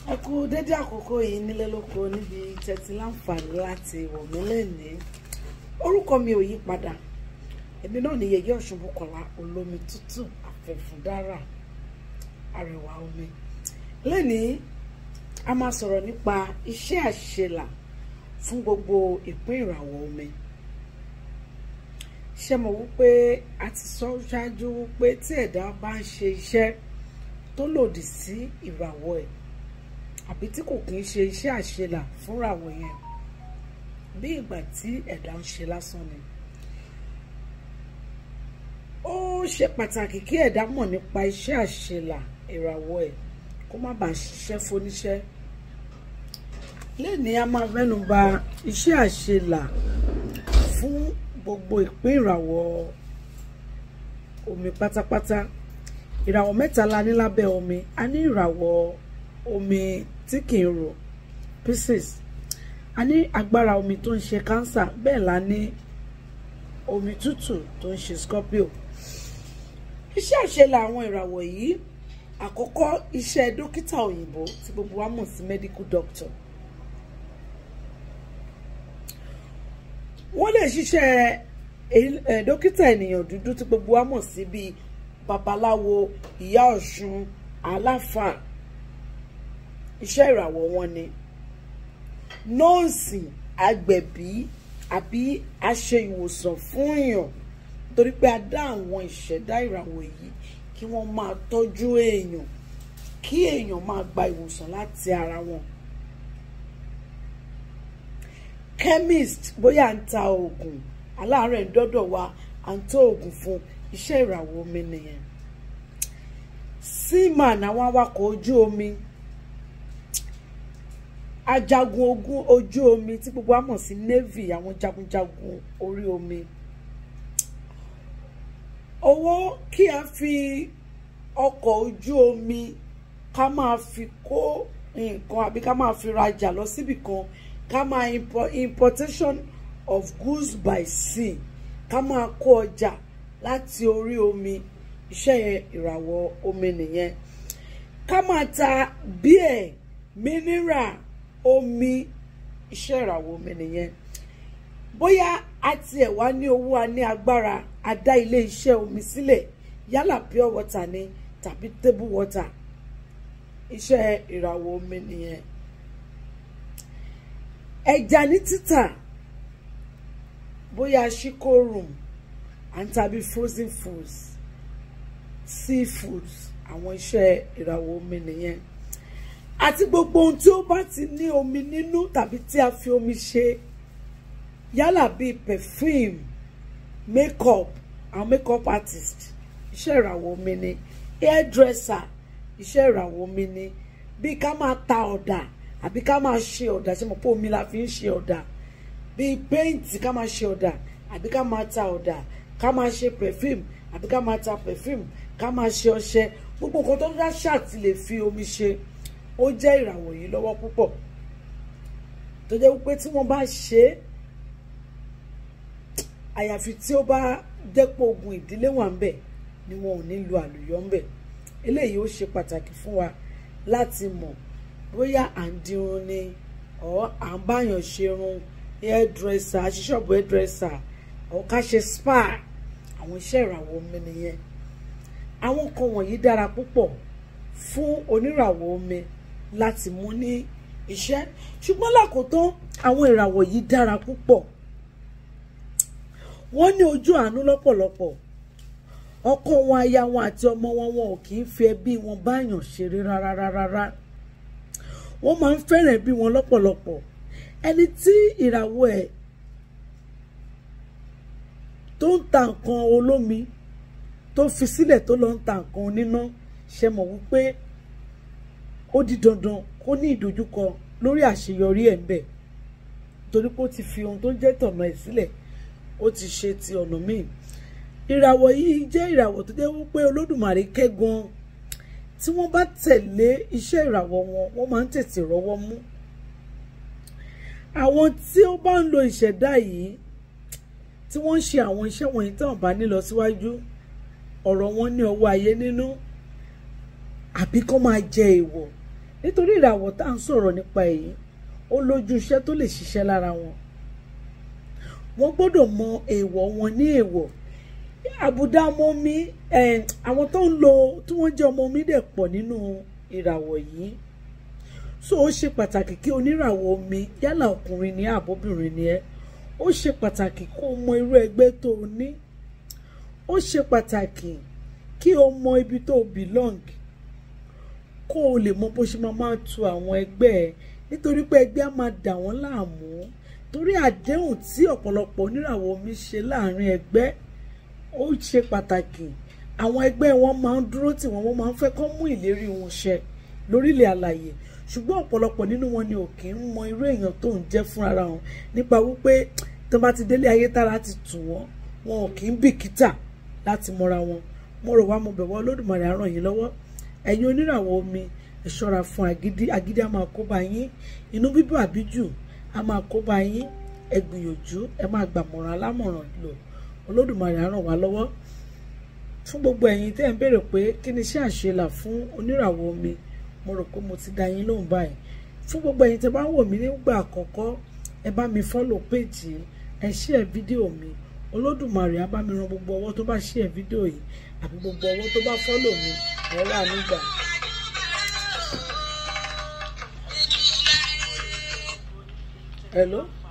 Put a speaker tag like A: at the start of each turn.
A: ẹ kú dédé àkókò yìí nílé lóko níbi tẹ́tí láǹfààní láti wò mí lẹ́nìí orúkọ mi ò yí padà èmi náà ni yèyé ọ̀ṣun bùkọ́lá olómi tútù àfẹ̀fúndára arẹwà omi lẹ́nìí a máa sọ̀rọ̀ nípa iṣẹ́ àṣelà fún gbogbo ìpín ìràwọ̀ omi ṣé mo wípé a ti sọ ṣáájú wípé tí ẹ̀dá bá ń ṣe iṣẹ́ tó lòdì sí ìràwọ̀ ẹ̀ àbí tí kò kí ń ṣe iṣẹ́ àṣelà fúnràwọ̀ yẹn bí ìgbà tí ẹ̀dá ń ṣe lásán ni ó ṣe pàtàkì kí ẹ̀dá mọ̀ nípa iṣẹ́ àṣelà ìràwọ̀ ẹ̀ kó má bàa ṣiṣẹ́ fóníṣẹ́ lẹ́ni a máa mẹ́nu bà iṣẹ́ àṣelà fún gbogbo ìpín ìràwọ̀ omi pátápátá ìràwọ̀ mẹ́ta la ní lábẹ́ omi a ní ìràwọ̀ omi tí kì í rò Pisces a ní agbára omi tó ń ṣe cancer bẹ́ẹ̀ la ní omi tútù tó ń ṣe Scorpio iṣẹ́ àṣelà àwọn ìràwọ̀ yìí àkọ́kọ́ iṣẹ́ dókítà òyìnbó tí gbogbo wa mọ̀ sí medical doctor wọ́n lè ṣiṣẹ́ dókítà ènìyàn dúdú tí gbogbo wa mọ̀ sí bíi babaláwo ìyá ọ̀ṣun aláfà iṣẹ́ ìràwọ̀ wọn ni nọ́ọ̀sì agbẹ̀bí àbí aṣe ìwòsàn fún èèyàn torí pé a dá àwọn ìṣẹ̀dá ìràwọ̀ yìí kí wọ́n máa tọ́jú èèyàn kí èèyàn máa gba ìwòsàn láti ara wọn. chemist bóyá ń ta oògùn aláàárẹ̀ ń dọ́dọ̀ wa à ń tó oògùn fún iṣẹ́ ìràwọ̀ omi nìyẹn. seaman àwọn awakọ̀ ojú omi ajagun ogun ojú omi tí gbogbo wa mọ̀ sí navy àwọn jagunjagun orí omi owó kí a fi ọkọ̀ ojú omi ká máa fi kó nǹkan àbí ká máa fi rajà lọ síbì kan ká máa importation of goods by sea ká máa kó ọjà láti orí omi iṣẹ́ ìràwọ̀ omi nìyẹn ká máa ta bíẹ̀ mineral omi iṣẹ́ ìràwọ̀ omi nìyẹn bóyá a tiẹ̀ wá ní owó a ní agbára a dá ilé iṣẹ́ omi sílẹ̀ yálà pure water ni tàbí table water iṣẹ́ ìràwọ̀ omi nìyẹn ẹja ní títà bóyá ṣíkó room and tàbí frozen foods seafoods àwọn iṣẹ́ ìràwọ̀ omi nìyẹn àti gbogbo ohun tí ó bá ti ní omi nínú tàbí tí a fi omi ṣe yálà bíi perfume makeup àwọn makeup artist iṣẹ́ ìràwọ̀ omi ni hairdresser iṣẹ́ ìràwọ̀ omi ni bíi ká máa ta ọ̀dà àbí ká máa ṣe ọ̀dà ṣe mọ̀ pé omi la fi ń ṣe ọ̀dà bíi paint ká máa ṣe ọ̀dà àbí ká máa ta ọ̀dà ká máa ṣe perfume àbí ká máa ta perfume ká máa ṣe ọṣẹ gbogbo nǹkan tó dá ṣáàtì lè fi omi ṣe ó jẹ́ ìràwọ̀ yìí lọ́wọ́ púpọ̀ tó jẹ́ wípé tí wọ́n bá ṣe é àyàfi tí ó bá dẹ́pọ̀ ogun ìdílé wà ń bẹ̀ ni wọn ò ní lu àlùyọ ń bẹ̀ eléyìí ó ṣe pàtàkì fún wa láti mọ̀ bóyá à ń dirun ni ọ̀ à ń báyàn ṣerun hairdresser aṣíṣọ́ọ̀bù hairdresser ọ̀ ká ṣe spa àwọn iṣẹ́ ìràwọ̀ omi nìyẹn àwọn kan wọ̀nyí dára púpọ̀ fún oníràwọ̀ omi láti mú ní iṣẹ́ ṣùgbọ́n lákòótán àwọn ìràwọ̀ yìí dára púpọ̀ wọ́n ní ojú àánú lọ́pọ̀lọpọ̀ ọkọ wọn aya wọn àti ọmọ wọn wọn ò kì í fi ẹbí wọn báyàn ṣeré rárá rárá wọ́n máa ń fẹ́ràn ẹbí wọn lọ́pọ̀lọpọ̀ ẹni tí ìràwọ̀ ẹ̀ tó ń ta nǹkan olómi tó fi sílẹ̀ tó lọ ń ta nǹkan oníná ṣe mọ̀ wípé ó di dandan kó ní ìdojúkọ lórí àṣeyọrí ẹ̀ ń bẹ̀ torí pé ó ti fi ohun tó jẹ́ tọ̀nà ẹ̀ sílẹ̀ ó ti ṣe ti ọ̀nà míì ìràwọ̀ yìí jẹ́ ìràwọ̀ tó jẹ́ wípé olódùmarè kẹ́ gan tí wọ́n bá tẹ̀lé iṣẹ́ ìràwọ̀ wọn wọ́n máa ń tètè rọ́wọ́ mú àwọn tí ó bá ń lo ìṣẹ̀dá yìí tí wọ́n ń ṣe àwọn iṣẹ́ wọ̀nyí tí wọ́n bá ní lọ síwájú ọ̀rọ̀ wọn ní ọwọ́ ayé nínú àbí kó máa jẹ èèwọ̀ nítorí ìràwọ̀ tá à ń sọ̀rọ̀ nípa èyí ó lójú iṣẹ́ tó lè ṣiṣẹ́ lára wọn wọ́n gbọ́dọ̀ mọ èèwọ̀ wọn ní èèwọ̀ àbùdá ọmọ mi àwọn tó ń lo tí wọ́n jẹ́ ọmọ mi dẹ̀ pọ̀ nínú ìràwọ̀ yìí so ó ṣe pàtàkì kí oníràwọ̀ omi yálà ọkùnrin ni àbóbìnrin ni ẹ́ ó ṣe pàtàkì kó o mọ irú ẹgbẹ́ tó o ní ó ṣe pàtàkì kí o mọ ibi tó o belong kó o lè mọ bó ṣe máa máa tu àwọn ẹgbẹ́ ẹ nítorí pé ẹgbẹ́ á máa dà wọ́n láàmú torí àdéhùn tí ọ̀pọ̀lọpọ̀ oníràwọ̀ omi ṣe láàrin ẹgbẹ́ ó ṣe pàtàkì àwọn ẹgbẹ́ wọn máa ń dúró tì wọ́n wọ́n máa ń fẹ́ kọ́ mú ìlérí wọn ṣẹ lórílẹ̀ àlàyé ṣùgbọ́n ọ̀pọ̀lọpọ̀ nínú wọn ni ò kì í mọ irú èèyàn tó ń jẹ́ fún ara wọn nípa wípé tó bá ti délé ayé tára ti tù wọ́n wọn ò kì í bìkítà láti mọra wọn mo rò wá mo bẹ̀ wọ́n Olódùmarè á ràn yín lọ́wọ́ ẹ̀yin oníràwọ̀ omi ẹ ṣọ́ra fún agídí agídí á máa kó bá yín inú bíbọ̀ àbíjù á máa kó bá yín ẹ gbìyànjú ẹ máa gbàmọ̀ràn alámọ̀ràn lò Olódùmarè á ràn wá lọ́wọ́ fún gbogbo ẹ̀yin tẹ́ ẹ̀ ń béèrè pé kí ni iṣẹ́ àṣelà fún oníràwọ̀ omi mo rò pé mo ti dá yín lóhùn báyìí fún gbogbo ẹ̀yin tẹ́ bá ń wò mí nígbà àkọ́kọ́ ẹ bá mi fọ́lò péjì ẹ share fídíò mi olódùmarè á bá mi ran gbogbo ọwọ́ tó bá share fídíò yìí àbí gbogbo ọwọ́ tó bá fọ́lò mi ẹ rà nígbà. hello.